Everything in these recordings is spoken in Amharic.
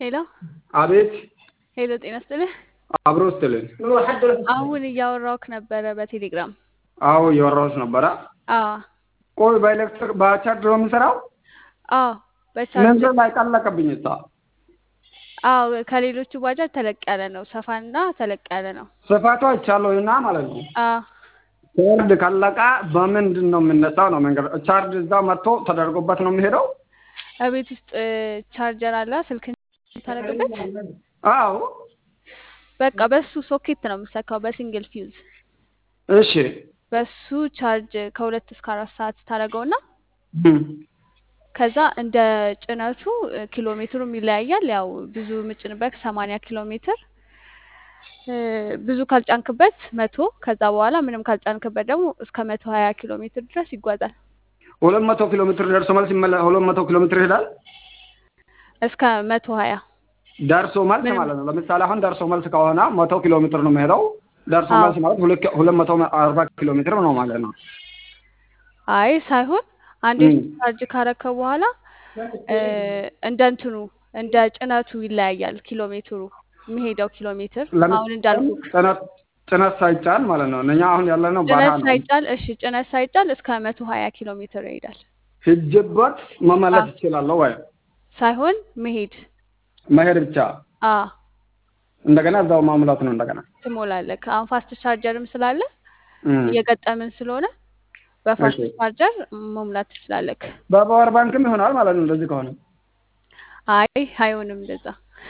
ሄሎ አቤት ሄሎ፣ ጤና ይስጥልህ። አብሮ ስትልን አሁን እያወራሁህ ነበረ በቴሌግራም። አዎ እያወራሁሽ ነበረ። አዎ ቆይ በኤሌክትሪክ በቻርጅ ነው የምሰራው? አዎ በቻርጅ መንገድ ላይ ቀለቀብኝ እሷ። አዎ ከሌሎቹ ባጃጅ ተለቅ ያለ ነው፣ ሰፋና ተለቅ ያለ ነው። ስፋቷ ይቻለውና ማለት ነው። አዎ ቻርጅ ካለቃ በምንድን ነው የምነሳው? ነው መንገድ ቻርጅ እዛው መጥቶ ተደርጎበት ነው የሚሄደው? እቤት ውስጥ ቻርጀር አለ ስልክን ታደርግበት። አዎ በቃ በሱ ሶኬት ነው የምሰካው በሲንግል ፊውዝ። እሺ በሱ ቻርጅ ከሁለት እስከ አራት ሰዓት ታደርገውና እም፣ ከዛ እንደ ጭነቱ ኪሎ ሜትሩም ይለያያል። ያው ብዙ ምጭንበት ሰማንያ ኪሎ ሜትር እ፣ ብዙ ካልጫንክበት መቶ ከዛ በኋላ ምንም ካልጫንክበት ደግሞ እስከ መቶ ሀያ ኪሎ ሜትር ድረስ ይጓዛል። ሁለት መቶ ኪሎ ሜትር ደርሶ መልስ ይመለ ሁለት መቶ ኪሎ ሜትር ይሄዳል። እስከ መቶ ሀያ ደርሶ መልስ ምንም ማለት ነው። ለምሳሌ አሁን ደርሶ መልስ ከሆነ መቶ ኪሎ ሜትር ነው የሚሄደው። ደርሶ አዎ መልስ ማለት ሁለት ሁለት መቶ አርባ ኪሎ ሜትር ነው ማለት ነው። አይ ሳይሆን አንዴ እም፣ ቻርጅ ካረከው በኋላ እ፣ እንደ እንትኑ እንደ ጭነቱ ይለያያል ኪሎ ሜትሩ የሚሄደው ኪሎ ሜትር ለምን አሁን እንዳልኩ ጭነት ጭነት ሳይጫን ማለት ነው። እኛ አሁን ያለነው በረሃ ጭነት ነው። ሳይጫን እሺ ጭነት ሳይጫን እስከ መቶ ሀያ ኪሎ ሜትር ይሄዳል። ሂጅበት መመለስ አዎ ይችላለሁ ወይ ሳይሆን መሄድ መሄድ ብቻ አ እንደገና እዛው ማሙላት ነው እንደገና ትሞላለህ። አሁን ፋስት ቻርጀርም ስላለ እም፣ እየገጠምን ስለሆነ እሺ በፋስት ቻርጀር መሙላት ትችላለህ። በፓወር ባንክም ይሆናል ማለት ነው። እንደዚህ ከሆነ አይ አይሆንም እንደዛ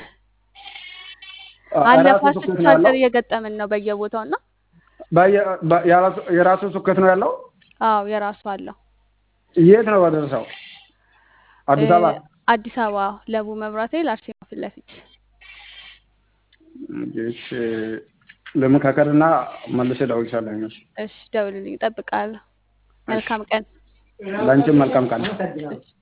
አለ ራሱ ፋስት ሶኬት ነው ቻርጀር ያለው። እየገጠምን ነው በየቦታው እና በየ- በ- የራሱ- የራሱ ሶኬት ነው ያለው። አዎ የራሱ አለው። የት ነው በደረሰው? እ፣ አዲስ አበባ። አዲስ አበባ ለቡ መብራት ኃይል አርሴማ ፊት ለፊት። እሺ ለመካከልና መልሼ እደውልልሻለሁ። እሺ እሺ ደውልልኝ፣ እጠብቅሃለሁ። እሺ መልካም ቀን። ለአንቺም መልካም ቀን። እሺ